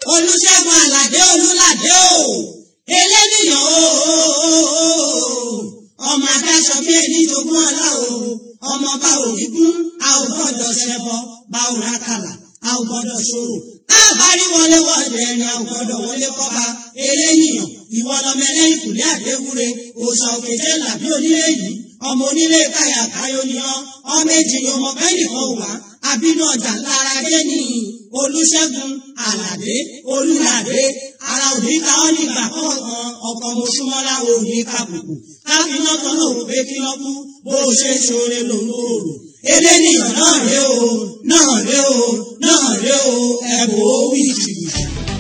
olùṣègùn àlàdé olùlàdé o eléníyàn o ọmọ adáṣọ bí ẹni jogún ọlá o ọmọ bá òní kún a ò gbọ́dọ̀ ṣẹbọ bá ò rákàlà a ò gbọ́dọ̀ ṣòro káàbárí wọlé wọlé ẹni a ò gbọ́dọ̀ wọlé kọba eléníyàn ìwọ lọmọ ẹlẹ́yìn kùlé àdéwúre òòṣà òkèjé làbí onílé yìí ọmọ onílé káyà káyọ ni ọ ọmọ èjì ni ọmọ bẹ́ẹ̀ nìkan wà àbínú ọjà lára dé ní olùṣègùn àlàdé olùlàdé ara òní ká ọ nígbà kọ̀ọ̀kan ọkọ̀ mọ̀ṣúmọ́lá òní kàbùkù káfíná kan náà wò pé kí lọ́ kú bó o ṣe ṣoore lòun ò rò eléníyàn náà ré o náà ré o náà ré o ẹ̀bùn ó wí jìbìtì.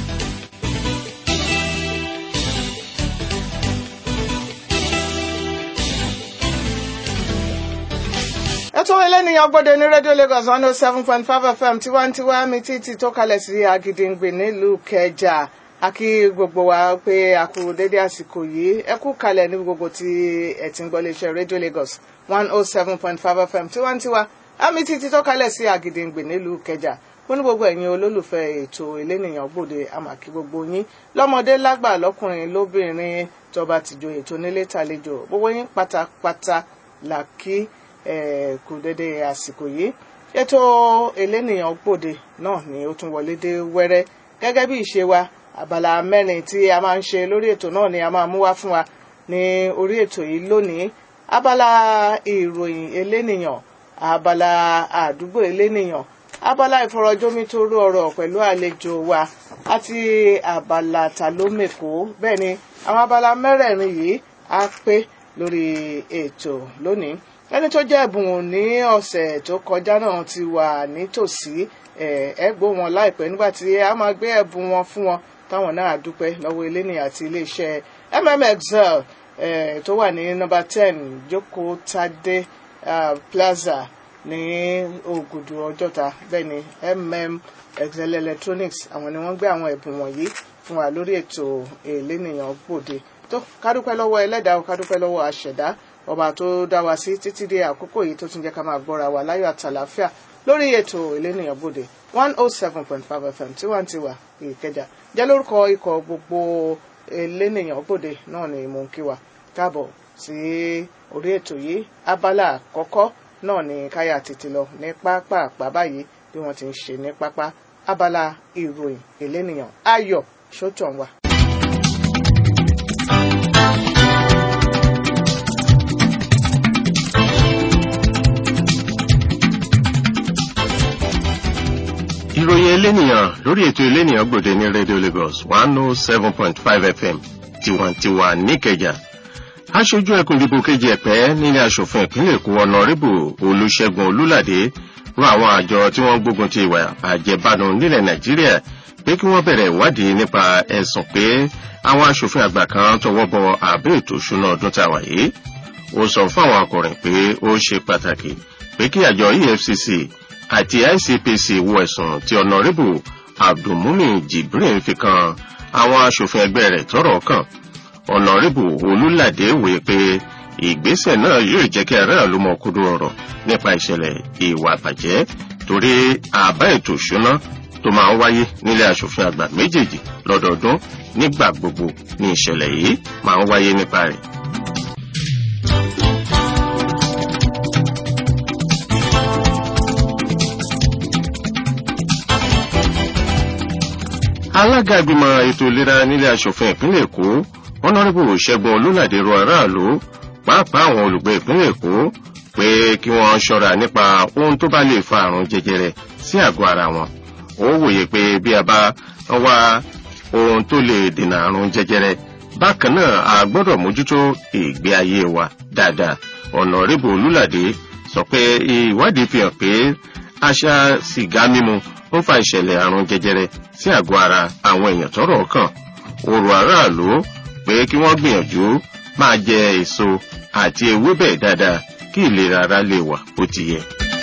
ètò eléníyàn gbọ́dọ̀ ní rédíò Lagos one oh seven point five FM tiwantiwa mi títí tó kalẹ̀ sí Agídìngbè nílùú Kẹjà akí gbogbo wa pé a kú dédé àsìkò yìí ẹ kú kalẹ̀ ní gbogbo tí ẹ ti ń gbọ́ léṣe rédíò Lagos one oh seven point five FM tiwantiwa àmì títí tó kalẹ̀ sí Agídìngbè nílùú Kẹjà fún gbogbo ẹ̀yin olólùfẹ́ ètò eléníyàn gbòde àmàkí gbogbo yín lọ́mọdé lágbà lọ́kùnrin lóbìnrin tọba tìjọ ètò nílé tàlejò gbogbo yín pátápátá làkí kù dédé àsìkò yìí ètò elénìyàn gbòde náà ni ó tún wọlé dé wẹ́rẹ́ gẹ́gẹ́ bí ìṣe wa abala mẹ́rin tí a máa ń ṣe lórí ètò náà ni a máa mú wá fún wa ní orí ètò yìí lónìí abala ìròyìn elénìyàn abala àdúgbò elénìyàn abala ìfọ̀rọ̀jómítóró ọ̀rọ̀ pẹ̀lú àlejò wa àti abala tàlómèkó bẹ́ẹ̀ ni àwọn abala mẹ́rẹ̀ẹ̀rin yìí á pé lórí ètò lónìí ẹni tó jẹ́ ẹ̀bùn ní ọ̀sẹ̀ tó kọjá náà ti wà nítòsí ẹ̀ẹ́gbó wọn láìpẹ́ nígbà tí a máa gbé ẹ̀bùn wọn fún wọn táwọn náà dúpẹ́ lọ́wọ́ eléni àti iléeṣẹ́ mmxl tó wà ní nọ́mbà ten jókòó tadé plaza ní ògùdù ọjọ́ta bẹ́ẹ̀ ni mmxl electronics àwọn ni wọ́n gbé àwọn ẹ̀bùn wọ̀nyí fún wa lórí ètò elénìyàn gbòde tó kádúpẹ́ lọ́wọ́ ẹlẹ́dàá kádúpẹ́ lọ́wọ́ àṣẹ̀dá ọba tó dá wa sí títí dé àkókò yìí tó tún jẹ́ ká máa gbọ́ra wa láyọ̀ àtàlàáfíà lórí ètò elénìyàn bòde one oh seven point five fm tiwantiwa ìkẹjà jẹ́ lórúkọ ikọ̀ gbogbo elénìyàn bòde náà ni mò ń kí wa káàbọ̀ sí orí ètò yìí abala àkọ́kọ́ náà ni káyà tètè lọ ní pápá àpá báyìí bí wọ́n ti ń ṣe ní pápá abala ìròyìn elénìyàn ayọ̀ sótàn wa. ìròyìn elénìyàn lórí ètò elénìyàn gbòde ní radio lagos one oh seven point five fm tiwantiwa níkẹjà aṣojú ẹkùn ìdìbò kejì ẹ̀pẹ́ nílé asòfin ìpínlẹ̀ èkó ọ̀nàrẹ́bù olùṣègùn olúlàdé rọ àwọn àjọ tí wọ́n gbógun ti ìwà àjẹbánu nílẹ̀ nàìjíríà pé kí wọ́n bẹ̀rẹ̀ ìwádìí nípa ẹ̀sùn pé àwọn asòfin àgbà kan tọwọ́ bọ àbẹ́ ètò ìṣúná ọdún tá a wà yìí ó sọ fún àwọn akọ̀rìn pé ó ṣe pàtàkì pé kí àjọ efcc àti icpc wo ẹ̀sùn tí ọ̀nàrẹ́bù abdulmumin jibrin fi kan àwọn asòfin ẹgbẹ́ rẹ̀ tọ́rọ̀ kàn ọ̀nàrẹ́bù olùlàdé wòye pé ìgbésẹ̀ náà yóò jẹ́ kí aráàlú mọ kúrò ọ̀rọ̀ nípa ìṣẹ̀lẹ̀ ìwà àbàjẹ́ torí àbá ètò ìṣúná tó máa ń wáyé nílé asòfin àgbà méjèèjì lọ́dọọdún nígbà gbogbo ní ìṣẹ̀lẹ̀ yìí máa ń wáyé nípa rẹ̀. alága ìgbìmọ̀ ètò ìlera nílé asòfin ìpínlẹ̀ èkó ọ̀nàrẹ́bù ṣẹ́gun olúlàdé rọ aráàlú pàápàá àwọn olùgbé ìpínlẹ̀ èkó pé kí wọ́n ṣọ́ra nípa ohun tó bá lè fa àrùn jẹjẹrẹ sí àgọ́ ara wọn ó wòye pé bí a bá wá ohun tó lè dènà àrùn jẹjẹrẹ bákan náà a gbọ́dọ̀ mójútó ìgbé ayé wa dáadáa ọ̀nàrẹ́bù olúlàdé sọ pé ìwádìí fi hàn pé àṣà sìgá mímu ń fa ìṣẹ̀lẹ̀ àrùn jẹjẹrẹ sí àgọ́ ara àwọn èèyàn tọ́rọ̀ kàn ó rọ aráàlú pé kí wọ́n gbìyànjú máa jẹ èso àti ewébẹ̀ dáadáa kí ìlera ara lè wà bó ti yẹ.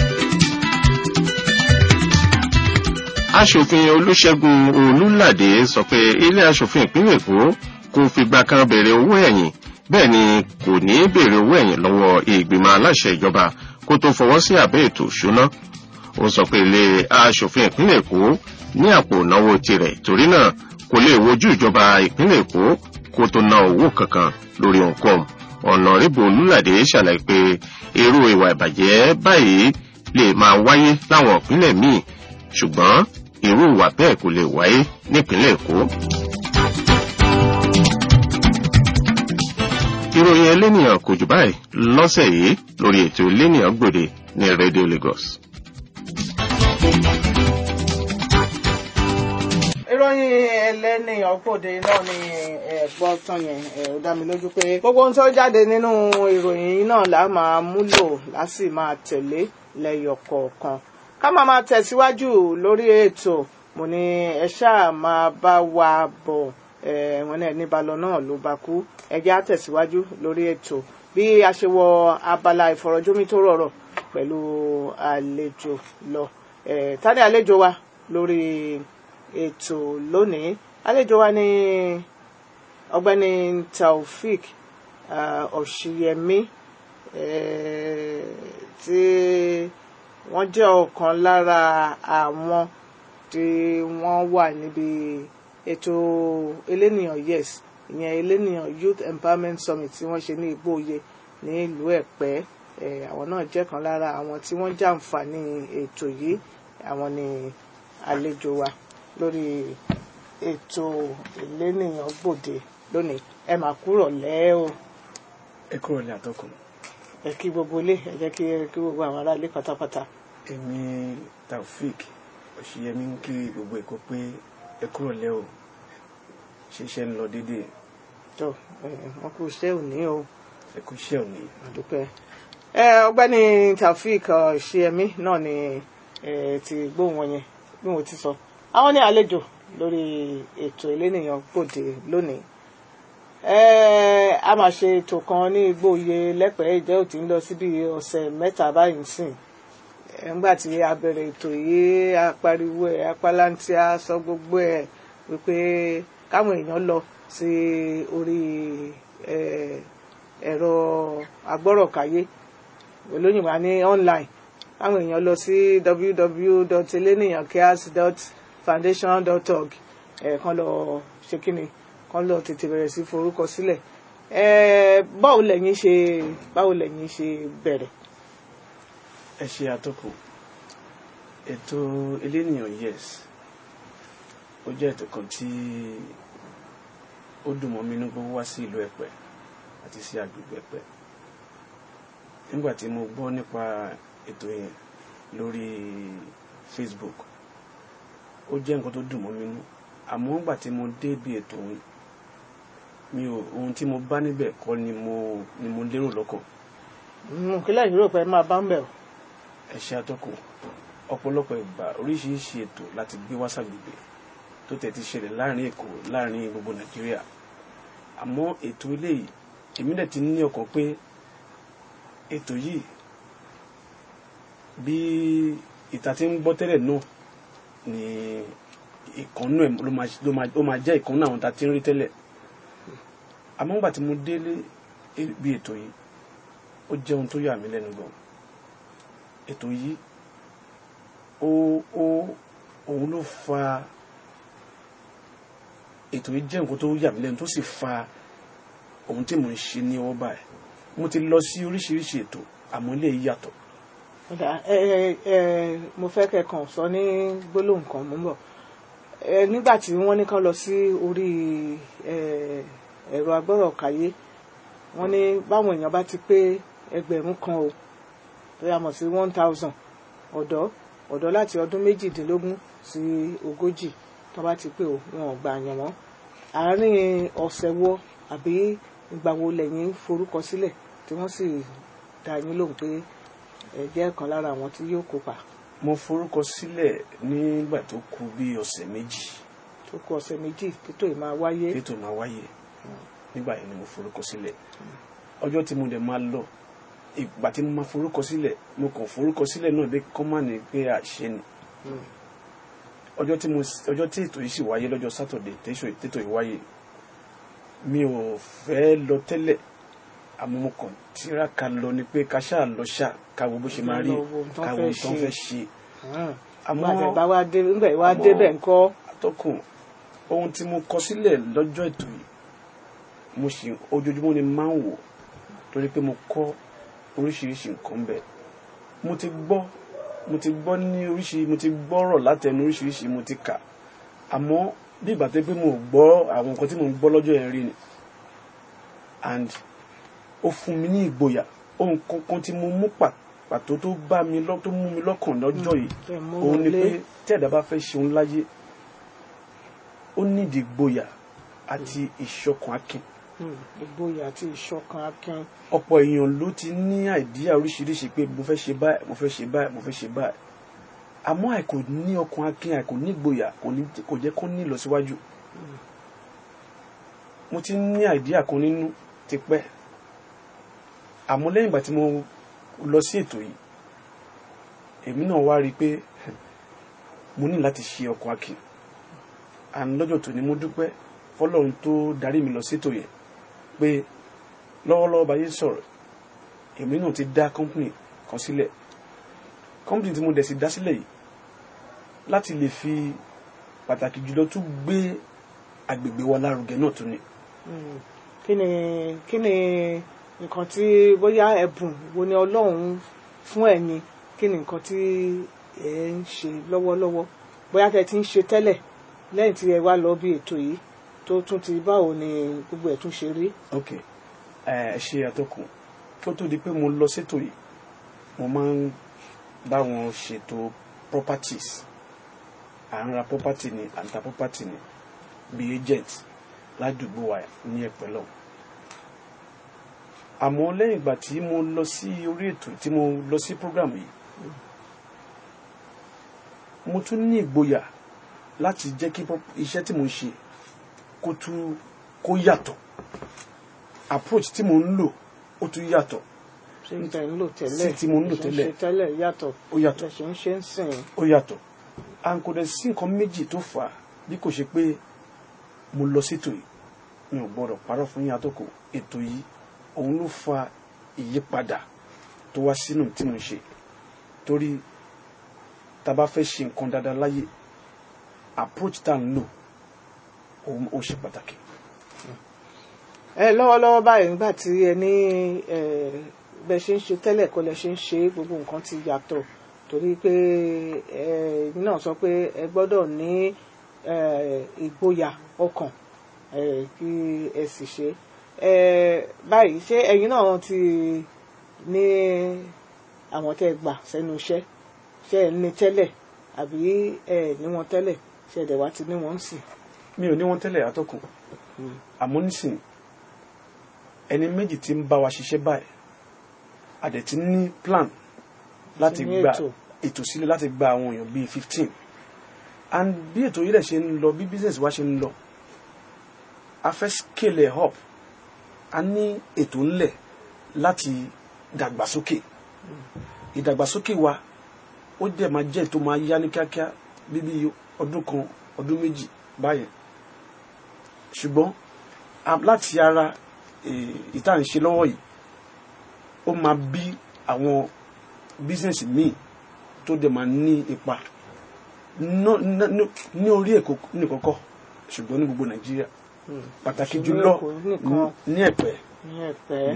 aṣòfin olùṣègùn olùlàdé sọ pé ilé aṣòfin ìpínlẹ̀ èkó kò fìgbà kan béèrè owó ẹ̀yìn bẹ́ẹ̀ ni kò ní béèrè owó ẹ̀yìn lọ́wọ́ ìgbìmọ̀ aláṣẹ ìjọba kó tó fọwọ́ sí àbẹ́ ètò ìṣúná ó sọ pé ilé aṣòfin ìpínlẹ̀ èkó ní àpò ìnáwó tirẹ̀ torí náà kò lè wojú ìjọba ìpínlẹ̀ èkó kó tó ná owó kankan lórí ohunkóhun ọ̀nàrẹ́bù olúlàdé ṣàlàyé pé irú ìwà ìbàjẹ́ báyìí lè máa wáyé láwọn ìpínlẹ̀ míì ṣùgbọ́n irú ìwà bẹ́ẹ̀ kò lè wáyé nípínlẹ̀ èkó. ìròyìn ẹlẹ́nìyàn kò jù báyìí lọ́sẹ̀ yìí lórí ètò ẹlẹ́nìyàn gbòde ní radio lagos. ìròyìn ẹlẹ́nìyàn gbòde náà ni ẹ̀gbọ́n tán yẹn ó dá mi lójú pé gbogbo ohun tó jáde nínú ìròyìn yìí náà là máa múlò lásì máa tẹ̀lé lẹ́yọ̀ kọ̀ọ̀kan ká máa máa tẹ̀síwájú lórí ètò mo ní ẹ ṣáà máa bá wa bọ̀ wọn náà ní balọ̀ náà ló bá kú ẹjẹ́ á tẹ̀síwájú lórí ètò bí a ṣe wọ abala ìfọ̀rọ̀jómi tó rọrọ̀ pẹ̀lú àlejò lọ tani àlejò wa lórí ètò lónìí àlejò wa ní ọ̀gbẹ́ni taofik ọ̀ṣìyẹmí tí wọ́n jẹ́ ọ̀kan lára àwọn tí wọ́n wà níbi ètò elénìyàn yes ìyẹn elénìyàn youth empowerment summit tí wọ́n ṣe ní igbóoyè ní ìlú ẹ̀pẹ́ àwọn náà jẹ́ kan lára àwọn tí wọ́n jàǹfààní ètò yìí àwọn ni àlejò wa lórí ètò elénìyàn gbòde lónìí ẹ máa kúrò lẹ́ o. ẹ kúrò ní àtọkùn. ẹ kí gbogbo ilé ẹ jẹ́ kí kí gbogbo àwọn aráalé pátápátá. èmi taofik òṣìyẹmí ń kí gbogbo èkó pé ẹ kúrò lẹ́ o ṣiṣẹ́ ń lọ déédéé. tó wọn kú iṣẹ́ òní o. ẹ kú iṣẹ́ òní. àdúpẹ́. ẹ ọ̀gbẹ́ni taofik ṣiyẹmí náà ni ti gbóhùn wọn yẹn bí mo ti sọ àwọn ní àlejò lórí ètò elénìyàn gbòde lónìí a máa ṣe ètò kan ní igbóoyè lẹ́pẹ̀ẹ́ ìjẹ́ òtí ń lọ síbi ọ̀sẹ̀ mẹ́ta báyìí sìn nígbà tí a bẹ̀rẹ̀ ètò yìí a pariwo ẹ̀ apálántí a sọ gbogbo ẹ̀ wípé káwọn èèyàn lọ sí orí ẹ̀rọ agbọ́rọ̀káyé olóyìnbó a ní online káwọn èèyàn lọ sí www.eleniyancares.foundation.org ẹ̀ kan lọ ṣe kíni kan lọ tètè bẹ̀rẹ̀ sí forúkọ sílẹ̀ báwo lẹ̀yin ṣe báwo lẹ̀yin ṣe bẹ̀rẹ̀. ẹ ṣe àtọkù ètò elénìyàn yes ó jẹ́ ètò kan tí ó dùn mọ́ mi inú gbogbo wá sí ìlú ẹ̀pẹ́ àti sí agbègbè ẹ̀pẹ́ nígbà tí mo gbọ́ nípa ètò yẹn lórí facebook ó jẹ́ nǹkan tó dùn mọ́ mi nú àmọ́ nígbà tí mo dé bí ètò òun mi ò ohun tí mo bá níbẹ̀ kọ́ ni mo ni mo lérò lọ́kàn. kílẹ̀ yìí rò pé máa bá ń bẹ̀ o. ẹ ṣe àtọkùn ọ̀pọ̀lọpọ̀ ìgbà oríṣiríṣi ètò láti gbé wá sàgbègbè tó tẹ̀ ti ṣẹlẹ̀ láàrin èkó láàrin gbogbo nàìjíríà àmọ́ ètò eléyìí èmi dẹ̀ ti ní ọkàn pé ètò yìí bí ìta ti ń gbọ́ tẹ́lẹ̀ náà ni ìkànnú ẹ̀ ló máa jẹ́ ìkànnú àwọn ta ti ń rí tẹ́lẹ̀ àmọ́ nígbà tí mo délé bí ètò yìí ó jẹ́ ohun tó yà mí lẹ́nu gan ètò yìí ó ó òun ló fa ètò yìí jẹ́ nǹkan tó yà mí lẹ́nu tó sì fa ohun tí mò ń ṣe ní ọwọ́ báyìí mo ti lọ sí oríṣiríṣi ètò àmọ́ ilé yìí yàtọ̀. ẹ ẹ ẹ mo fẹ́ kẹ́kàn sọ ní gbólóhùn kan mú bọ̀ nígbà tí wọ́n ní kán lọ sí orí ẹ̀rọ agbọ́rọ̀káyé wọ́n ní báwọn èèyàn bá ti pé ẹgbẹ̀rún kan o tó yà mọ̀ sí one thousand ọ̀dọ́ ọ̀dọ́ láti ọdún méjìdínlógún sí ogójì tó bá ti pé o wọn ò gbà yàn wọ́n àárín ọ̀sẹ̀ wo àbí ìgbà wo lẹ́yìn forúkọ sílẹ̀ tí wọ́n sì dá yín lóhùn pé ẹ jẹ́ kan lára àwọn tí yóò kópa. mo forúkọ sílẹ̀ nígbà tó kù bí ọ̀sẹ̀ méjì. tó kù ọ̀sẹ̀ méjì títò ì máa wáyé. títò máa wáyé nígbà yẹn ni mo forúkọ sílẹ̀ ọjọ́ tí mo dẹ̀ máa lọ ìgbà tí mo máa forúkọ sílẹ̀ mo kàn forúkọ sílẹ̀ náà bí kọ́ máa ní pé àṣẹ ni ọjọ́ tí mo ọjọ́ tí ètò yìí sì wáyé lọ́jọ́ sátọ̀dẹ̀ tètò yìí wáyé mi ò fẹ́ lọ tẹ́lẹ̀ àmọ́ mo kàn tiraka lọ ni pé ká ṣáà lọ ṣá ká wo bó ṣe máa rí ká wo tó ń fẹ́ ṣe àmọ́ àtẹ̀bá wa dé ńgbà wa àmọ́- débẹ̀ ńkọ́ atọ́kùn ohun tí mo kọ sílẹ̀ lọ́jọ́ ètò yìí mo sì ojoojúmọ́ ni máa ń wò torí pé mo kọ́ oríṣiríṣi nǹkan bẹ̀ mo ti gbọ́ mo ti gbọ́ ní oríṣi mo ti gbọ́rọ̀ látẹnu oríṣiríṣi mo ti kà àmọ́ bí ìgbà tó pé mo ò gbọ́ àwọn nǹkan tí mo ń gbọ́ lọ́jọ́ yẹn rí ni and ó fún mi ní ìgboyà ohun kankan tí mo mú pa- pàtó tó bá mi lọ tó mú mi lọ́kàn lọ́jọ́ yìí tẹ̀ mú òun ni wọlé. pé tí ẹ̀dá bá fẹ́ ṣeun láyé ó nídìí gboyà àti ìṣọ̀kan akin Hmm, ìgboyà àti ìṣọ̀kan akin ọ̀pọ̀ èèyàn ló ti ní àìdíyà oríṣiríṣi pé mo fẹ́ ṣe báyìí mo fẹ́ ṣe báyìí mo fẹ́ ṣe báyìí àmọ́ àìkò ní ọkàn akin àìkò ní gboyà kò ní kò jẹ́ kó ní ìlọsíwájú mo ti ní àìdíyà kan nínú tipẹ́ àmọ́ lẹ́yìn ìgbà tí mo lọ sí ètò yìí èmi náà wá rí i pé mo ní láti ṣe ọkàn akin and lọ́jọ́ tòní mo dúpẹ́ fọlọ́run tó darí mi lọ sétò yẹn pé lọ́wọ́lọ́wọ́ bá yé sọ̀rọ̀ èmi náà ti dá company kan sílẹ̀ company tí mo dẹ̀ sì dá sílẹ̀ yìí láti lè fi pàtàkì jùlọ tún gbé agbègbè wa lárugẹ náà tún ni Hmm, kí ni kí ni nǹkan tí bóyá ẹ̀bùn wo ni ọlọ́run fún ẹ̀yin kí ni nǹkan tí ẹ ń ṣe lọ́wọ́lọ́wọ́ bóyá tẹ ti ń ṣe tẹ́lẹ̀ lẹ́yìn tí ẹ wá lọ bí ètò yìí tó tún ti báwo ni gbogbo ẹ̀ tún ṣe rí. ok ẹ ṣe àtọkùn kó tó di pé mo lọ sétò yìí mo máa ń bá wọn ṣètò properties à ń ra property ni à ń ta property ni bí agent ládùúgbò wa ní ẹ̀pẹ́ lọ àmọ́ lẹ́yìn ìgbà tí mo lọ sí orí ètò tí mo lọ sí program yìí mo tún ní ìgboyà láti jẹ́ kí prop- iṣẹ́ tí mo ń ṣe kó tún kó yàtọ̀ approach tí mo ń lò ó tún yàtọ̀ ṣé ń tẹ̀ ń lò tẹ́lẹ̀ Sí tí mo ń lò ṣe tẹ́lẹ̀. ṣe tẹ́lẹ̀ yàtọ̀ ó yàtọ̀ ṣe ń ṣe ń sìn ó yàtọ̀ à ń kò dẹ̀ sí nǹkan méjì tó fà á bí kò ṣe pé mo lọ sétò yìí mi ò gbọ́dọ̀ parọ́ fún yín àtọkù ètò yìí òun ló fa ìyípadà tó wá sínú tí mo ń ṣe torí tá a bá fẹ́ ṣe nǹkan dáadáa láyé approach tá à ń lò òun ó ṣe pàtàkì. ẹ lọ́wọ́lọ́wọ́ báyìí nígbà tí ẹ ní ẹ bẹ ṣe ń ṣe tẹ́lẹ̀ kọ́ lẹ ṣe ń ṣe gbogbo nǹkan ti yàtọ̀ torí pé ẹ ẹ̀yin náà sọ pé ẹ gbọ́dọ̀ ní ẹ ìgboyà ọkàn ẹ kí ẹ sì ṣe ẹ báyìí ṣé ẹ̀yin náà ti ní àwọn tẹ́ ẹ gbà sẹ́nu iṣẹ́ ṣé ẹ ní tẹ́lẹ̀ àbí ẹ ní wọn tẹ́lẹ̀ ṣé ẹ̀dẹ̀ wá ti ní wọn sì. mi ò ní wọn tẹ́lẹ̀ àtọkùn àmọ́ nísìnyí ẹni méjì tí ń bá wa ṣiṣẹ́ báyìí a dẹ̀ ti ní plan láti Ti ní gba ètò. ètò sílẹ̀ láti gba àwọn èèyàn bíi fifteen and bí ètò yìí dẹ̀ ṣe ń lọ bí business wa ṣe ń lọ a fẹ́ scale ẹ̀ up a ní ètò ńlẹ̀ láti dàgbàsókè ìdàgbàsókè wa ó dẹ̀ máa jẹ́ ètò máa yá ní kíákíá bíbí ọdún kan ọdún méjì báyẹn ṣùgbọ́n a- láti ara eh, ìta ń ṣe lọ́wọ́ yìí ó máa bí àwọn bísíǹsì míì tó dẹ̀ máa ní ipa ná- ná- ná- ní orí èkó nìkọ́kọ́ ṣùgbọ́n ní gbogbo nàìjíríà pàtàkì Ṣùgbọ́n jùlọ Èkó nìkan. ní ẹ̀pẹ́ ní ẹ̀pẹ́.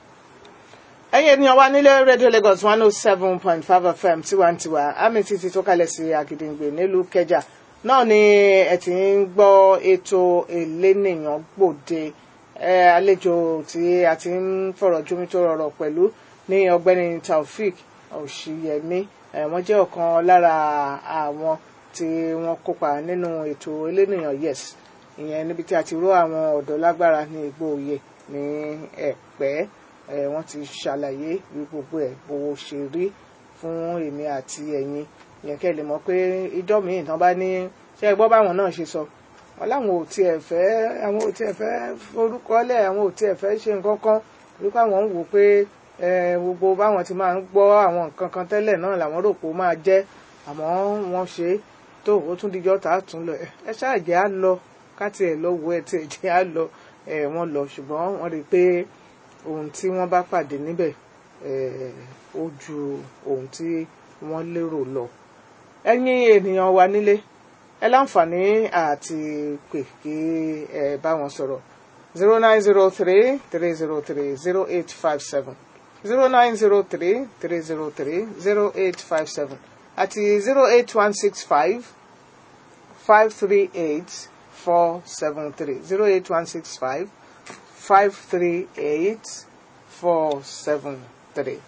ẹ̀yin ènìyàn wa nílé rédíò Lagos one oh seven point five FM tiwantiwa àmì títí tó kalẹ̀ sí Àgìdìngbè nílùú Kẹjà náà ni ẹ ti ń gbọ́ ètò elénìyàn gbòde ẹ àlejò tí a ti ń fọ̀rọ̀ jómi tó rọrọ̀ pẹ̀lú ní ọ̀gbẹ́ni Taofik Òṣìyẹmí ẹ wọ́n jẹ́ ọ̀kan lára àwọn tí wọ́n kópa nínú ètò elénìyàn yes ìyẹn níbi tí a ti ró àwọn ọ̀dọ́ lágbára ní Ìgbòoyè ní Ẹ̀pẹ́ ẹ wọ́n ti ṣàlàyé bí gbogbo ẹ̀ bó ṣe rí fún èmi àti ẹ̀yin ìyẹn kẹ́ lè mọ̀ pé ìjọ míì tán bá ní ṣé ẹ gbọ́ báwọn náà ṣe sọ wọn láwọn ò tiẹ̀ fẹ́ àwọn ò tiẹ̀ fẹ́ forúkọlẹ̀ àwọn ò tiẹ̀ fẹ́ ṣe nǹkan kan wípé àwọn ń wò pé ẹ gbogbo báwọn ti máa ń gbọ́ àwọn nǹkan kan tẹ́lẹ̀ náà làwọn rò pé ó máa jẹ́ àmọ́ wọ́n ṣe é tó ó tún dijọ́ tá a tún lọ ẹ ẹ ṣáà jẹ́ á lọ ká tiẹ̀ lọ wo ẹ tiẹ̀ jẹ́ á lọ ẹ wọ́n lọ ṣùgbọ́n wọ́n rí i pé ohun tí wọ́n bá pàdé níbẹ̀ ẹ ó ju ohun tí wọ́n lérò lọ ẹ̀yin ènìyàn wa nílé ẹ láǹfààní àti pè kí ẹ bá wọn sọ̀rọ̀ zero nine zero three three zero three zero eight five seven zero nine zero three three zero three zero eight five seven àti zero eight one six five five three eight four seven three zero eight one six five five three eight four seven three.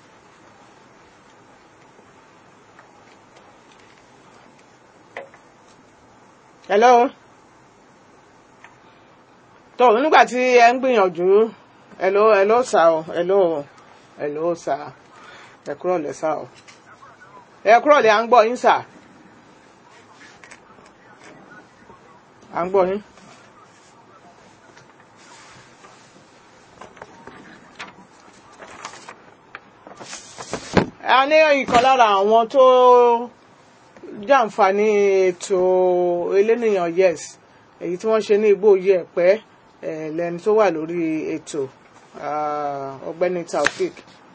hello tó nígbà tí ẹ ń gbìyànjú hello hello sà o hello hello sà ẹ kúrò lẹ sà o ẹ kúrò lẹ à ń gbọ́ yín sà à ń gbọ́ yín. a ní ìkan lára àwọn tó jàǹfààní ètò elénìyàn yes èyí tí wọ́n ṣe ní igbó yẹ̀pẹ́ lẹ́ni tó wà lórí ètò ọ̀gbẹ́ni taofik.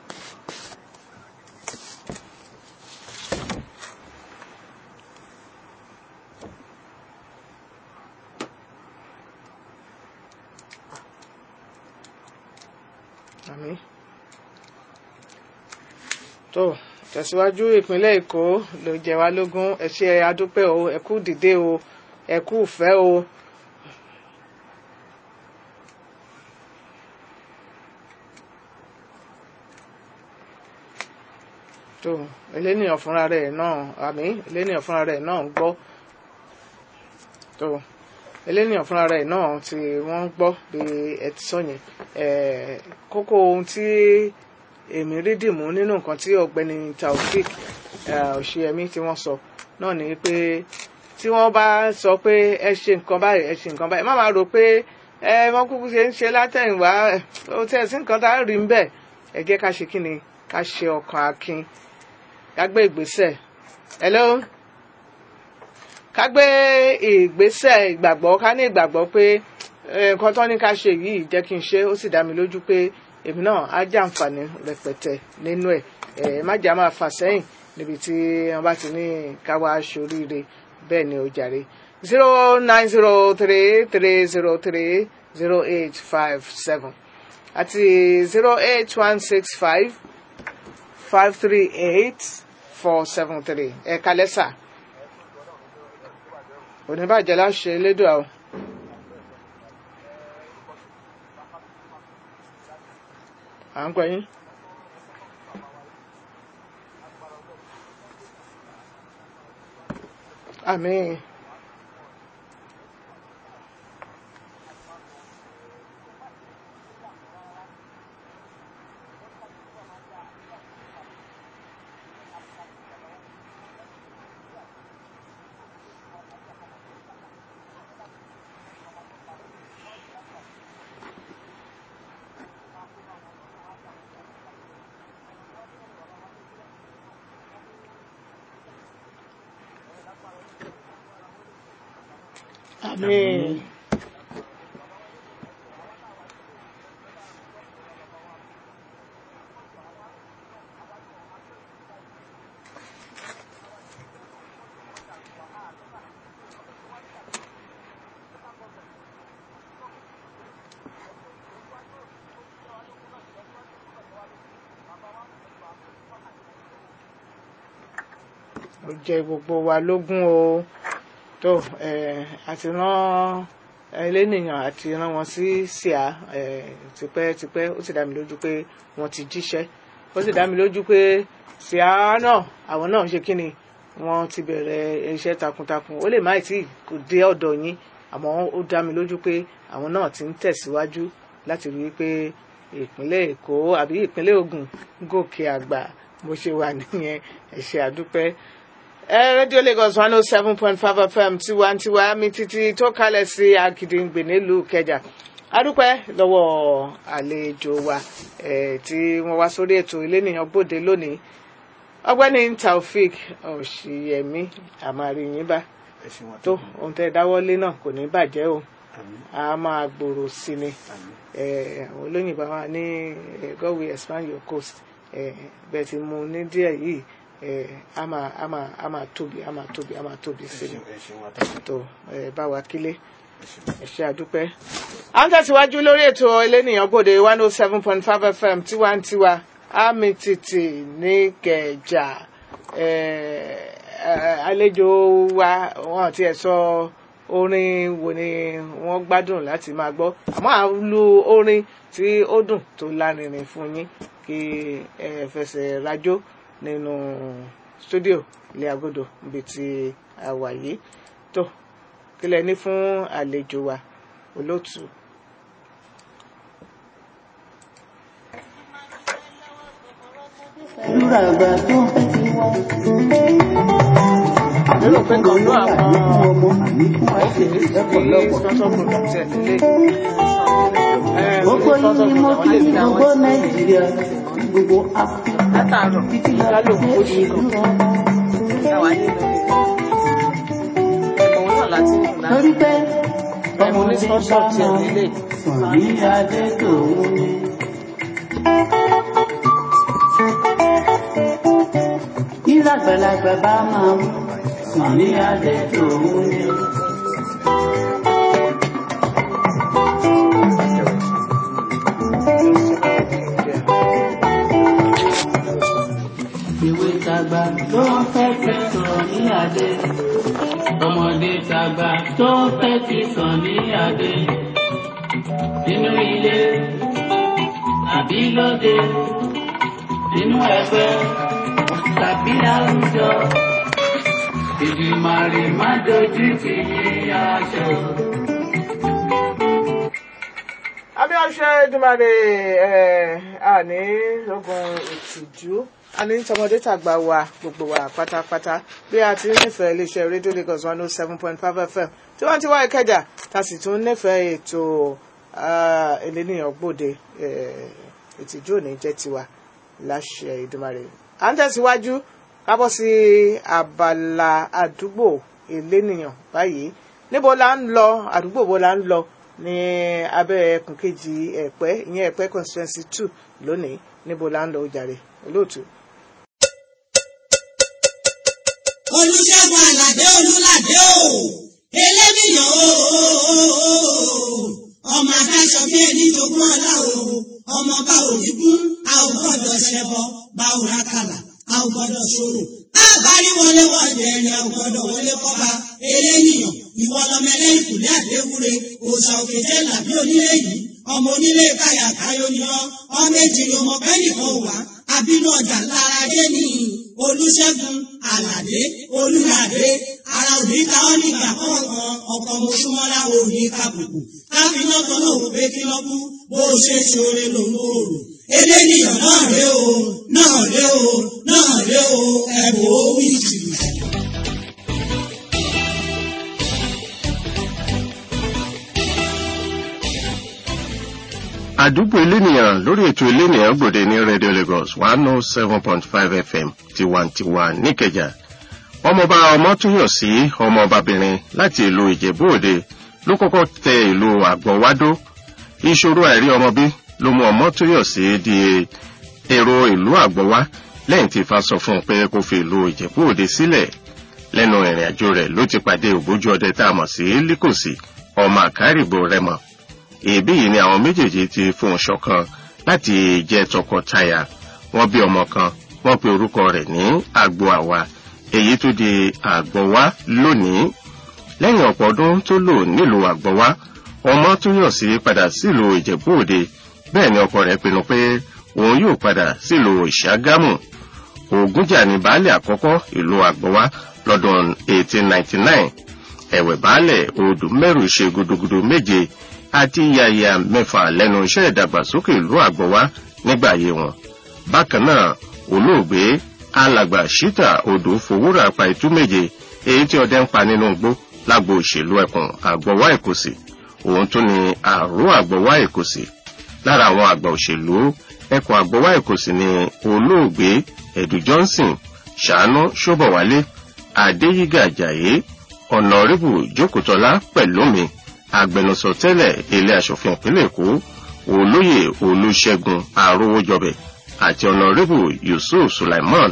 àmín tó tẹ̀síwájú ìpínlẹ̀ èkó ló jẹ wá lógún ẹ ṣé adúpẹ́ o ẹ kú dìde o ẹ kú ìfẹ́ o. tó elénìyàn fúnra rẹ̀ náà àmì elénìyàn fúnra rẹ̀ náà ń gbọ́ tó elénìyàn fúnra rẹ̀ náà tí wọ́n ń gbọ́ bí ẹ ti sọ yẹn kókó ohun tí èmi rí dìmú nínú nǹkan tí ọ̀gbẹ́ni taofik òṣìyẹmí tí wọ́n sọ náà ni pé tí wọ́n bá sọ pé ẹ ṣe nǹkan báyìí ẹ ṣe nǹkan báyìí má máa rò pé ẹ wọ́n kúkú ṣe ń ṣe látẹ̀yìnwá ó tẹ̀ sí nǹkan tá a rí ń bẹ̀ ẹ jẹ́ ká ṣe kí ni ká ṣe ọkàn akin ká gbé ìgbésẹ̀ hello ká gbé ìgbésẹ̀ ìgbàgbọ́ ká ní ìgbàgbọ́ pé nǹkan tó ní ká ṣe yìí jẹ́ kí n ṣe ó sì dá mi lójú pé èmi náà á jàǹfààní rẹpẹtẹ nínú ẹ ẹ má jà máa fà sẹ́yìn níbi tí wọ́n bá ti ní káwá aṣoríire bẹ́ẹ̀ ni ó jàre zero nine zero three three zero three zero eight five seven àti zero eight one six five five three eight four seven three ẹ kalẹ́ sà oníbàjẹ́ láṣẹ elédùn àwọn. à ń gbọ́ yín. àmín. àmín. ó jẹ́ gbogbo wa lógún o tó àti rán elénìyàn àti rán wọn sí síà tipẹ́tipẹ́ ó sì dá mi lójú pé wọ́n ti jíṣẹ́ ó sì dá mi lójú pé síà náà àwọn náà ṣe kí ni wọ́n ti bẹ̀rẹ̀ iṣẹ́ takuntakun ó lè má tí kò dé ọ̀dọ̀ yín àmọ́ ó dá mi lójú pé àwọn náà ti ń tẹ̀síwájú láti rí i pé ìpínlẹ̀ èkó àbí ìpínlẹ̀ ògùn gòkè àgbà bó ṣe wà nìyẹn ẹ ṣé àdúpẹ́ rédíò lagos one oh seven point five fm tiwantiwa mi títí tó kalẹ̀ sí Agídìngbè nílùú Ìkẹjà adúpẹ́ lọ́wọ́ àlejò wa tí wọ́n wá sórí ètò ilénìyàn gbòde lónìí ọ̀gbẹ́ni Taofik Òṣìyẹmí àmàríyìn bá tó ohun tẹ́ dáwọ́lé náà kò ní bàjẹ́ o a máa gbòòrò sí ni àwọn olóyìnbó wa ní God will expand your coast bẹ́ẹ̀ ti mú ní díẹ̀ yìí ẹ a máa a máa a máa tóbi a máa tóbi a máa tóbi ẹ sí ni ṣeun ẹ ṣeun atọ́kùn tó ẹ bá wa kílé ẹ ṣeun. ẹ ṣe àdúpẹ́. à ń tẹ̀síwájú lórí ètò elénìyàn gbòde one oh seven point five fm tiwantiwa àmì tìtì ní kẹjà ẹ, ẹ, àlejò wa wọn ti ẹ̀ sọ orin wo ni wọ́n gbádùn láti máa gbọ́ àmọ́ à ń lu orin tí ó dùn tó lárinrin fún yín kí ẹ fẹsẹ̀ rajó nínú stúdíò ilé agodo níbi tí a wà yìí tó kílẹ̀ ní fún àlejò wa olóòtú. Lúra àgbà tó ń fẹ́ ti wá. lérò pé kan ló àwọn Àlékún ọmọ àlékún àṣẹ tí lọ́pọ̀lọpọ̀. sponsor product ẹ̀ nílé. Gbogbo yín ni mo kí ní gbogbo Nàìjíríà, gbogbo Áfíríkà, látàárọ̀ títí lọ lálò sí oṣù ìlú kan ọmọ. táwa nínú ẹ̀bùn náà láti ń lò Torí pé ẹ̀bùn ní sponsor tiẹ̀ nílé. sàn ní adé tòun ni. Bí lágbàlagbà bá máa mú sàn ní adé tòun ni. Ìwé tàgbà tó ń fẹ́ fi sàn ní adé. Ọmọdé tàgbà tó ń fẹ́ fi sàn ní adé. Nínú ilé àbí lóde, nínú ẹgbẹ́ tàbí àwùjọ. Ìdìmàrè má dojú ti yí aṣọ. abíọ́ṣe dùmarè ẹ̀ àní lógun ìtìjú àní tọmọdé tàgbà wa gbogbo wa pátápátá bí a ti ń nífẹ̀ẹ́ iléeṣẹ́ rédíò Lagos one oh seven point five fm tí wọ́n ti wá ìkẹjà tá a sì tún nífẹ̀ẹ́ ètò ah, eléníyàn gbòde eh, ìtìjú òní jẹ́ tiwa láṣẹ ìdùmarè à ń tẹ̀síwájú kábọ̀ sí abala àdúgbò eléníyàn báyìí níbo la ń lọ àdúgbò wo la ń lọ ní abẹ́ ẹkùn kejì ẹ̀pẹ́ ìyẹn ẹ̀pẹ́ constituency two lónìí níbo la ń lọ ojàre olóòtú. olùṣègùn àlàdé olùlàdé o eléníyàn o ọmọ adáṣọ bí ẹni jogún ọlá o ọmọ bá òrìgún a ò gbọ́dọ̀ ṣẹbọ bá ò rákàlà a ò gbọ́dọ̀ ṣòro àbárí wọlé wọlé ẹni a ò gbọ́dọ̀ wọlé kọba eléníyàn ìwọ lọmọ ẹlẹ́yìn kùlé àdéwúre òòṣà òkè jẹ́ làbí onílé yìí ọmọ onílé káyà káyọ ni ọ ọmọ èjì ni ọmọ bẹ́ẹ̀ nìkan ò wá àbínú ọjà lára dé ní olùṣègùn àlàdé olùlàdé ara òní ta ọ́ nígbà kọ̀ọ̀kan ọkọ̀ mọ̀ṣúmọ́lá òní kàbùkù káfíńnà kan náà wò pé kí lọ́ kú bó o ṣe ṣoore ló ń kóró eléníyàn náà ré o náà ré o náà ré o ẹ̀bùn ó wí jìbìtì. àdúgbò elénìyàn lórí ètò elénìyàn gbòde ní radio lagos one oh seven point five fm tiwantiwa níkẹjà ọmọọba ọmọtúnyọsí ọmọọbabìnrin láti ìlú ìjẹ̀bú òde ló kọ́kọ́ tẹ ìlú àgbọ̀wádó ìṣòro àìrí ọmọbí ló mú ọmọtúnyọsí di èrò ìlú àgbọ̀wá lẹ́yìn tí ifá sọ fún un pé kó fi ìlú ìjẹ̀bú òde sílẹ̀ lẹ́nu ìrìn àjò rẹ̀ ló ti pàdé ògbójú ọdẹ tá a mọ̀ sí líkòsí ọmọ àkárìgbò rẹmọ èébí yìí ni àwọn méjèèjì ti fohùn ṣọ̀kan láti jẹ́ tọkọtaya wọ́n bí ọmọ kan wọ́n pe orúkọ rẹ̀ ní àgbo àwa èyí tó di àgbọ̀wá lónìí lẹ́yìn ọ̀pọ̀ ọdún tó lò nílùú àgbọ̀wá ọmọ tún yàn sí padà sílùú ìjẹ̀bú òde bẹ́ẹ̀ ni ọkọ rẹ̀ pinnu pé òun yóò padà sílùú ìṣàgámù ògúnjà ní baálé àkọ́kọ́ ìlú àgbọ̀wá lọ́dún 1899 ẹ̀wẹ̀ baálẹ̀ odù mẹ́rù ṣe gudugudu méje àti yàyà mẹ́fà lẹ́nu iṣẹ́ ìdàgbàsókè ìlú àgbọ̀wá nígbà ayé wọn. bákan náà olóògbé alàgbà ṣítà odò fowórà pa itú méje èyí tí ọdẹ ń pa nínú igbó lágbo òṣèlú ẹkùn àgbọ̀wá èkósì òun tún ni àrò àgbọ̀wá èkósì lára àwọn àgbà òṣèlú ẹkùn àgbọ̀wá èkósì ni olóògbé ẹ̀dù johnson ṣàánú ṣọ́bọ̀wálé adéyígà àjàyé ọ̀nàrẹ́bù jókòtọ́lá pẹ̀lúmi agbẹnusọ tẹ́lẹ̀ ilé asòfin ìpínlẹ̀ èkó olóyè olùṣègùn àrówójọbẹ àti ọ̀nàrẹ́bù yusuf sulaiman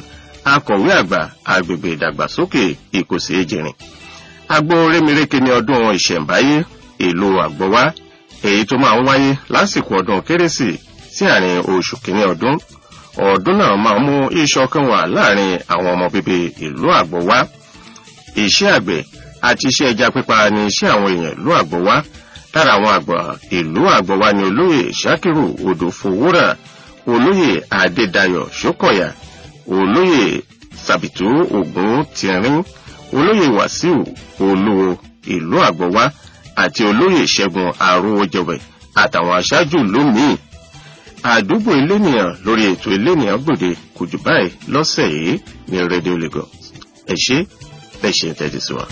akọ̀wé àgbà agbègbè ìdàgbàsókè ìkòsí èjìrìn agbo rémiréke ní ọdún ìṣẹ̀ǹbáyé ìlú àgbọ̀wá èyí tó máa ń wáyé lásìkò ọdún kérésì sí àárín oṣù kìíní ọdún ọdún náà máa mú ìṣọ̀kan wà láàrin àwọn ọmọ bíbí ìlú àgbọ̀wá iṣẹ́ àgbẹ̀ àti iṣẹ́ ẹja pípa ni iṣẹ́ àwọn èèyàn ìlú àgbọ̀wá lára àwọn àgbà ìlú àgbọ̀wá ni olóyè ṣakiru odòfowórà olóyè adédayọ̀ ṣókọ̀yà olóyè sàbìtú ògún tìrín olóyè wàsíù olúwo ìlú àgbọ̀wá àti olóyè ṣẹ́gun àròwọ̀jọ̀bẹ̀ àtàwọn aṣáájú lómìn àdúgbò ilénìyàn lórí ètò ilénìyàn gbòde kò jù báyìí lọ́sẹ̀ yìí ní rédíò lagos ẹ ṣé bẹ́ẹ̀ ṣe ń tẹ́tí sí wa.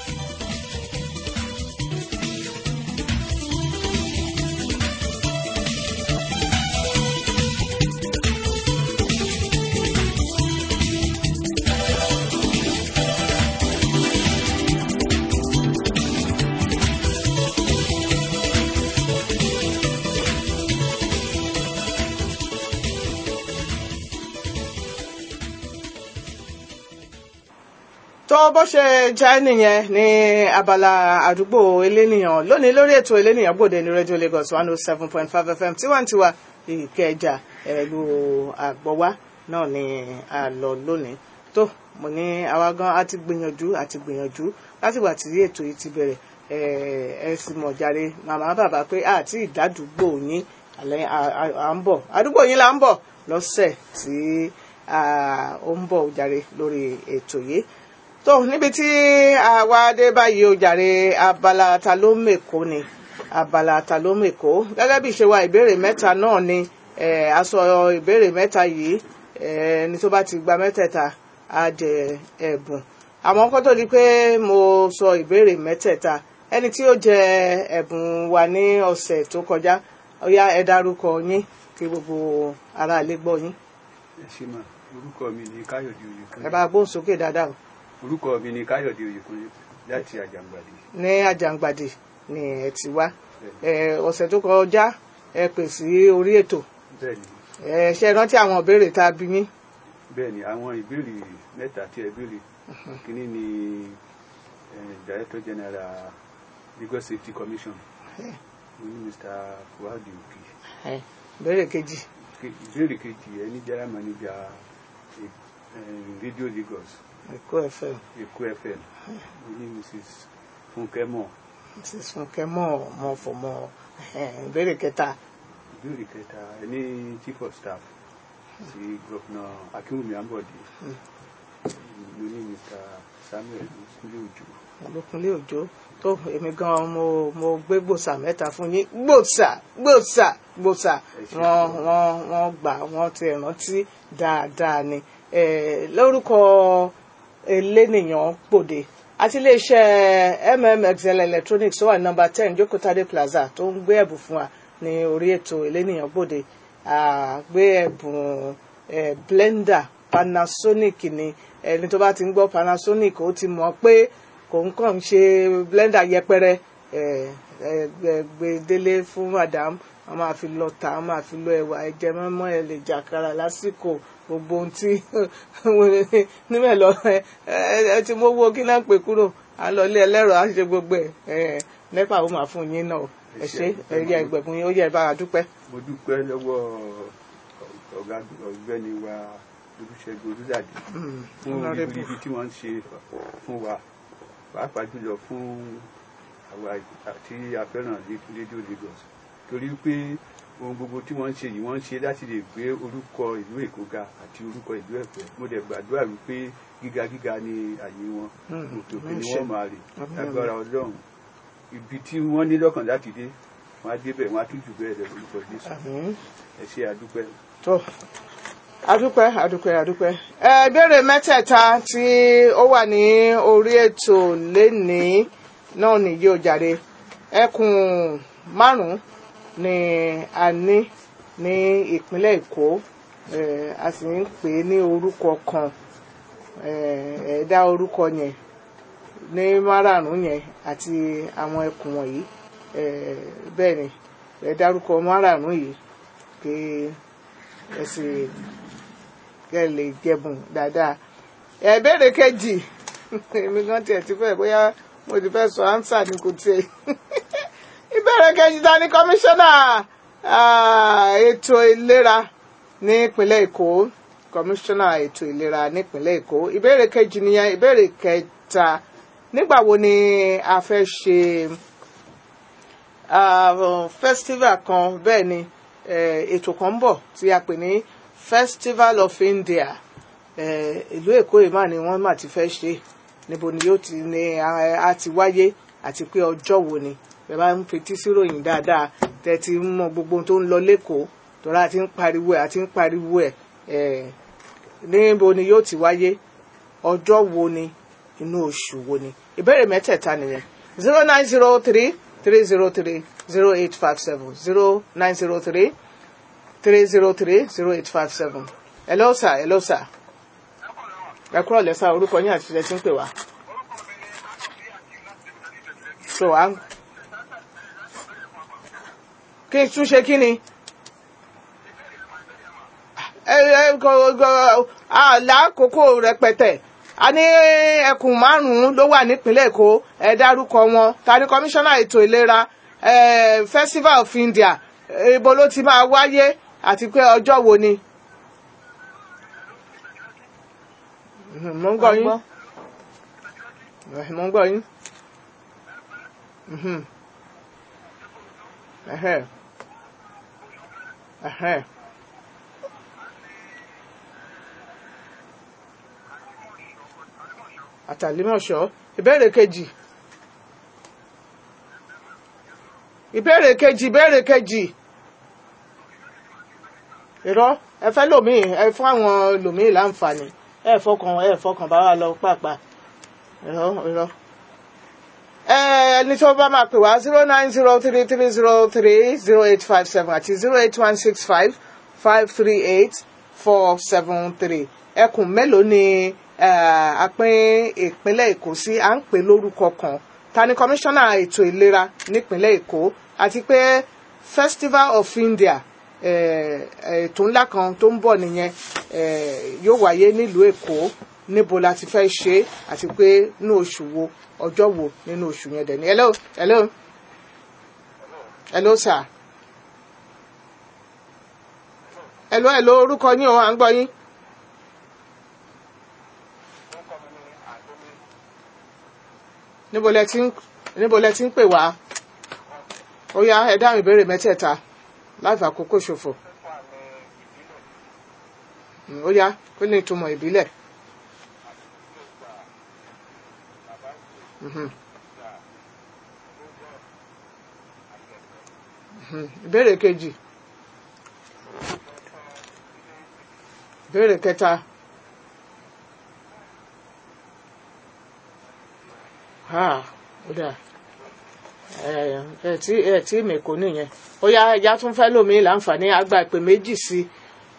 tó bó ṣe jẹ́ nìyẹn ní abala àdúgbò elénìyàn lónìí lórí ètò elénìyàn gbòde ní rédíò lagos one oh seven point five fm tiwantiwa ìkẹjà ẹ̀lú àgbọ̀wá náà ni a lọ lónìí tó mo ní àwa gan a ti gbìyànjú a ti gbìyànjú látìgbà tí ètò yìí ti bẹ̀rẹ̀ ẹ sì mọ̀ jàre màmá bàbá pé àti ìdádúgbò yín àlẹ́ à ń bọ̀ àdúgbò yín là ń bọ̀ lọ́sẹ̀ tí ó ń bọ̀ jàre lórí ètò yìí tó níbi tí àwa dé báyìí ó jàre abala ta ló mèkó ni abala ta ló mèkó gẹ́gẹ́ bí ìṣe wa ìbéèrè mẹ́ta náà ni a sọ ìbéèrè mẹ́ta yìí ẹni tó bá ti gba mẹ́tẹ̀ẹ̀ta á jẹ ẹ̀bùn àmọ́ kó tó di pé mo sọ ìbéèrè mẹ́tẹ̀ẹ̀ta ẹni tí ó jẹ ẹ̀bùn wa ní ọ̀sẹ̀ tó kọjá ó yá ẹ dárúkọ yín kí gbogbo aráalé gbọ́ yín ẹ ṣe mà orúkọ mi ni káyọ̀dé oyèkúnlé ẹ bá gbóhùn sókè dáadáa o orúkọ mi ni káyọ̀dé oyèkúnlé láti àjàngbàdì ní àjàngbàdì ni ẹ ti wá ẹ ọ̀sẹ̀ tó kọjá ẹ pè sí orí ètò bẹ́ẹ̀ ni ẹ ṣe rántí àwọn ìbéèrè tá a bí yín bẹ́ẹ̀ ni àwọn ìbéèrè mẹ́ta tí ẹ béèrè kínní ni eh, director general lagos safety commission mo ní mr fuadi oki ẹ ìbéèrè kejì Ke- ìbéèrè kejì ẹ ní general manager eh, eh, radio lagos èkó fm èkó fm mo ní mrs funke mo mrs funke mọ mọ fọmọ ìbéèrè kẹta ìbéèrè kẹta ẹ ní chief of staff ti governor akínwùmí ambode mo ní mr samuel kúlẹ̀ òjò olókunlé òjò tó èmi gan mo mo gbé gbòòsà mẹ́ta fún yín gbòòsà gbòòsà gbòòsà wọn wọn wọn gbà wọn ti rántí dáadáa ni Eh, lórúkọ elénìyàn gbòde àti iléeṣẹ́ mmxl electronics tó wà ní nọ́mbà ten jókòtádé plaza tó ń gbé ẹ̀bùn fún wa ní orí ètò elénìyàn gbòde Ah, gbé ẹ̀bùn eh, blender panasonic ni ẹni tó bá ti ń gbọ́ panasonic ó ti mọ̀ pé kò ń kàn ń ṣe blender yẹpẹrẹ eh, eh, gbẹ- gbé délé fún madam wọn máa fi lọ tà wọn máa fi lọ ẹwà ẹjẹ mọmọ ẹ lè jàkàrà lásìkò gbogbo ohun tí níbẹ̀ lọ ẹ ẹ ti mú owó kí náà pè kúrò à ń lọ ilé ẹlẹ́rọ á ṣe gbogbo ẹ̀ ẹ nípa ó máa fún yín náà o. ẹ ṣe ẹ yẹ ẹgbẹ̀gbọ̀n yín ó yẹ ẹ bá a dúpẹ́. mo dúpẹ́ lọ́wọ́ ọ̀gá ọ̀gbẹ́ni wa olùṣègùn olùdàdé fún honourable. ibi tí wọ́n ń ṣe fún wa pàápàá jùlọ fún àwa àti afẹ́ràn rédíò Lagos torí pé ohun gbogbo tí wọ́n ń ṣe yìí wọ́n ń ṣe láti lè gbé orúkọ ìlú Èkó ga àti orúkọ ìlú Ẹ̀pẹ́ mo dẹ̀ gbàdúrà wípé gíga gíga ni àyè wọn Mm, òkè òkè mm, ni ṣe. wọ́n máa rè Àmín, lágbára Ọlọ́run ibi tí wọ́n ní lọ́kàn láti dé wọ́n á débẹ̀ wọ́n á tún jù bẹ́ẹ̀ lọ lórúkọ Jésù Àmín. ẹ ṣe àdúpẹ́. tó adúpẹ́ adúpẹ́ adúpẹ́ ẹ ìbéèrè mẹ́tẹ̀ẹ̀ta tí ó wà ní orí ètò lénìí náà nìyí ó jàre ẹkùn márùn-ún ni a ní ní ìpínlẹ̀ Èkó ẹ, a sì ń pè é ní orúkọ kan ẹ ẹ dá orúkọ yẹn ní márààrún yẹn àti àwọn ẹkùn wọ̀nyí ẹ bẹ́ẹ̀ ni ẹ dárúkọ márààrún yìí pé ẹ sì kẹ́ ẹ lè jẹ̀bùn dáadáa ẹ ìbéèrè kejì èmi gan tiẹ̀ ti fẹ́ bóyá mo ti fẹ́ sọ ánsà ní kò tiẹ̀ ìbéèrè kejì ta ni kọmíṣánná ah, ètò ìlera ní ìpínlẹ̀ èkó kọmíṣánná ètò ìlera nípínlẹ̀ èkó ìbéèrè kejì nìyẹn ìbéèrè kẹta nígbà wo ni a fẹ́ ṣe ah, festival kan bẹ́ẹ̀ ni eh, ètò kan ń bọ̀ tí a pè ní festival of india eh, ìlú èkó yìí mà ni wọ́n mà ti fẹ́ ṣe níbo ni yóò ti ní a a ti wáyé àti pé ọjọ́ wo ni bẹ́ẹ̀ bá ń fetí síròyìn dáadáa tẹ́ ti ń mọ gbogbo ohun tó ń lọ lẹ́kọ̀ọ́ tọ́lá àti ń pariwo ẹ̀ àti ń pariwo ẹ̀ eh, níbo ni yóò ti wáyé ọjọ́ wo ni inú oṣù wo ni ìbéèrè mẹ́tẹ̀ẹ̀ta nìyẹn zero nine zero three three zero three zero eight five seven zero nine zero three three zero three zero eight five seven hello sir hello sir ẹ kúrò lẹ́sà orúkọ yín àti ìṣẹ́ tí ń pè wá. so à ń kí n tún ṣe kí ni ẹ ẹ kò kò àlàkókò rẹpẹtẹ a ní ẹkùn márùnún ló wà nípìnlẹ̀ èkó ẹ dárúkọ wọn ta ni kọmíṣánná ètò ìlera ẹ festival of india ibo ló ti máa wáyé àti pé ọjọ́ wo ni. Mhm, mo ń gbọ́ yín Eh, mo ń gbọ́ yín. Mhm. Ẹhẹ́. Ẹhẹ́. àtàlímọ̀ṣọ́ ìbéèrè kejì ìbéèrè kejì ìbéèrè kejì irọ́ ẹ fẹ́ lòmíì ẹ fún àwọn lòmíì láǹfààní ẹ fọkàn ẹ fọkàn bá wa lọ pàápàá irọ́ irọ́ ẹ ẹni tó bá máa pè wá zero nine zero three three zero three zero eight five seven àti zero eight one six five five three eight four seven three ẹkùn mélòó ni eh, àpín ìpínlẹ̀ èkó sí à ń pè lórúkọ kan ta ni kọmíṣánná ètò ìlera nípínlẹ̀ èkó àti pé festival of india eh, ètò ńlá kan tó ń bọ̀ nìyẹn eh, yóò wáyé nílùú èkó níbo la ti fẹ́ ṣe é àti pé ní oṣù wo ọjọ́ wo nínú oṣù yẹn dẹ̀ ni hello hello hello sir hello hello orúkọ yín o à ń gbọ́ yín. níbo lẹ ti ń níbo lẹ ti ń pè wá ó yá ẹ dáhùn ìbéèrè mẹ́tẹ̀ẹ̀ta láì fàkókò ṣòfò Mm, ó yá kó ní ìtumọ̀ ìbílẹ̀ Mhm. Mhm. ìbéèrè kejì ìbéèrè kẹta ha ó dà ẹ ẹ tí ẹ tí mèkó nìyẹn ó yá ẹja tún fẹ́ lómi láǹfààní àgbà ìpè méjì sí i.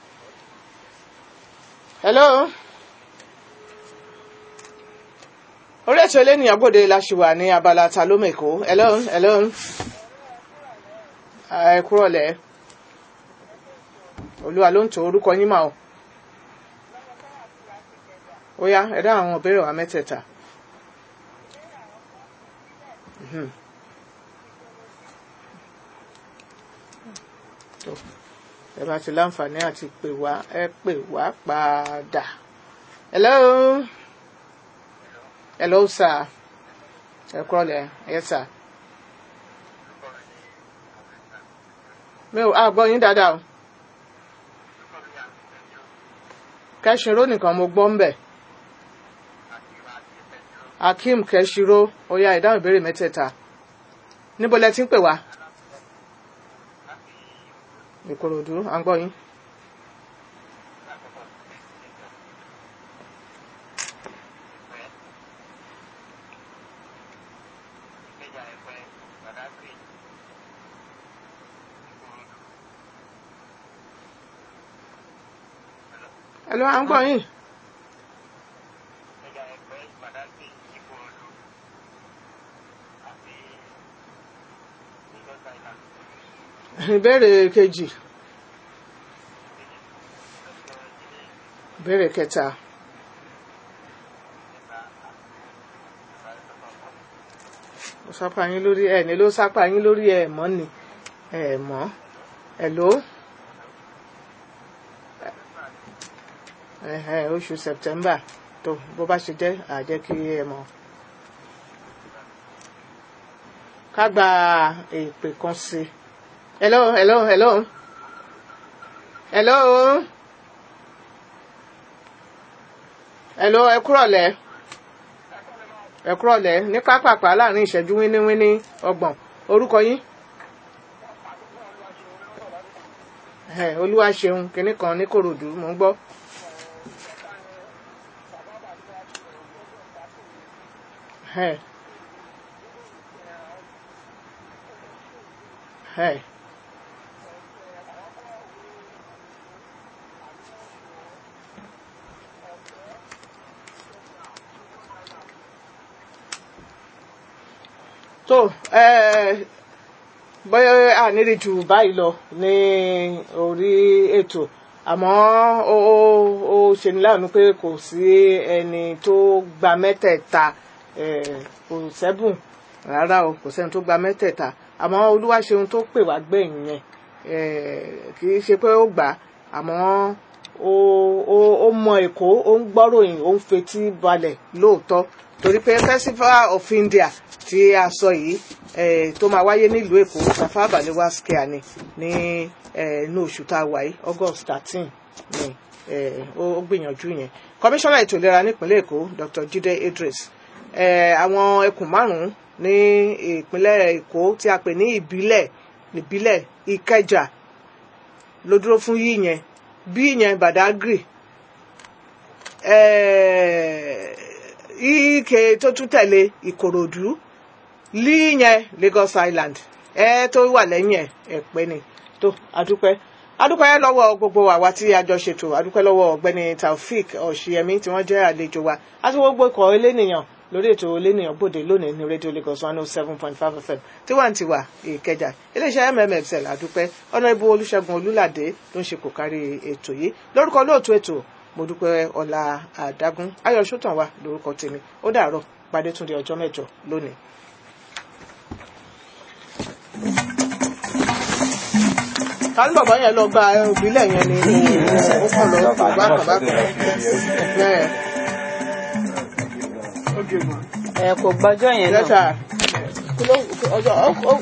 hello orí ètò elénìyàn gbòde la ṣì wà ní abala ta ló mèkó hello hello ẹ kúrọ̀lẹ́ olúwa ló ń tó orúkọ yín mà o ó yá ẹ dá àwọn ìbéèrè wa mẹ́tẹ̀ẹ̀ta. Mhm. tó ẹ bá ti láǹfààní àti pè wá ẹ pè wá padà. hello hello sir ẹ kúrọ̀lẹ́ yes sir. mi ò àgbọ̀ yín dáadáa o. kẹ́sìnró nìkan mo gbọ́ ń bẹ̀. akeem kẹ́sìnró ó yá ìdáhùn ìbéèrè mẹ́tẹ̀ẹ̀ta. níbo lẹ ti ń pè wá? ìkòròdú à ń gbọ́ yín. Hello, à ń gbọ́ yín. ìbéèrè kejì ìbéèrè kẹta ó sápá yín lórí ẹ̀ ní ló sápá yín lórí ẹ̀ mọ́ ni ẹ̀ mọ́ ẹ̀ ló ẹ̀hẹ̀, oṣù September tó bó bá ṣe jẹ́ àjẹ́ kí ẹ mọ̀ ká gba èpè kan sí i. hello hello hello hello hello ẹ kúrọ̀lẹ́ ẹ kúrọ̀lẹ́ ní pápápá láàrin ìṣẹ́jú wíníwíní ọgbọ̀n orúkọ yín. Ẹ, olúwa ṣeun kinní kan ní kòròdú mò ń gbọ́. Ẹ. Ẹ. tó ẹ bóyá a nílì jù báyìí lọ ní orí ètò àmọ́ ó ó ó ṣeni láàánú pé kò sí ẹni tó gba mẹ́tẹ̀ẹ̀ta eh, kò sẹ́bùn rárá o kò sẹ́ni tó gba mẹ́tẹ̀ẹ̀ta àmọ́ olúwa ṣeun tó pè wá gbẹ̀yìn yẹn eh, kì í ṣe pé ó gbà á àmọ́ ó ó ó mọ èkó ó ń gbọ́ròyìn ó ń fetí balẹ̀ lóòótọ́ torí pé festival of India tí a sọ yìí eh, tó máa wáyé nílùú èkó Tafawa Balewa square ni ní eh, inú oṣù tá a wà yìí August thirteen ni eh, ó ó gbìyànjú yẹn kọmíṣánná ètò ìlera nípínlẹ̀ èkó Dr. Jide Idris eh, àwọn ẹkùn márùn-ún ní ìpínlẹ̀ èkó tí a pè ní ìbílẹ̀ ìbílẹ̀ ìkẹjà ló dúró fún yí yẹn bí yẹn Badagry eh, ike tó tún tẹ̀lé ìkòròdú lí yẹn Lagos Island ẹ tó wà lẹ́yìn ẹ̀ ẹ̀pẹ́ ni tó adúpẹ́ adúpẹ́ lọ́wọ́ gbogbo àwa tí a jọ ṣètò adúpẹ́ lọ́wọ́ ọ̀gbẹ́ni Taofik ọ̀ṣìyẹmí tí wọ́n jẹ́ àlejò wa àti gbogbo ikọ̀ elénìyàn lórí ètò elénìyàn gbòde lónìí ní rédíò Lagos one oh seven point five FM tiwantiwa ìkẹjà iléeṣẹ́ mmfl adúpẹ́ ọ̀nàrẹ́bù olùṣègùn olúlàdé ló ń ṣe kò kárí ètò yìí lórúkọ lóòtú ètò mo dúpẹ́ ọlá àdágún ayọ̀ sọ́tàn wa lórúkọ tèmi ó dàárọ̀ pàdé tún di ọjọ́ mẹ́jọ lónìí. ká ní bàbá yẹn lọ gba òbílẹ̀ yẹn ni ó kàn lọ bàbá bàbá kan. ẹ kò gbọ́jọ́ yẹn náà. lẹ́tà kí ló ọjọ́ ó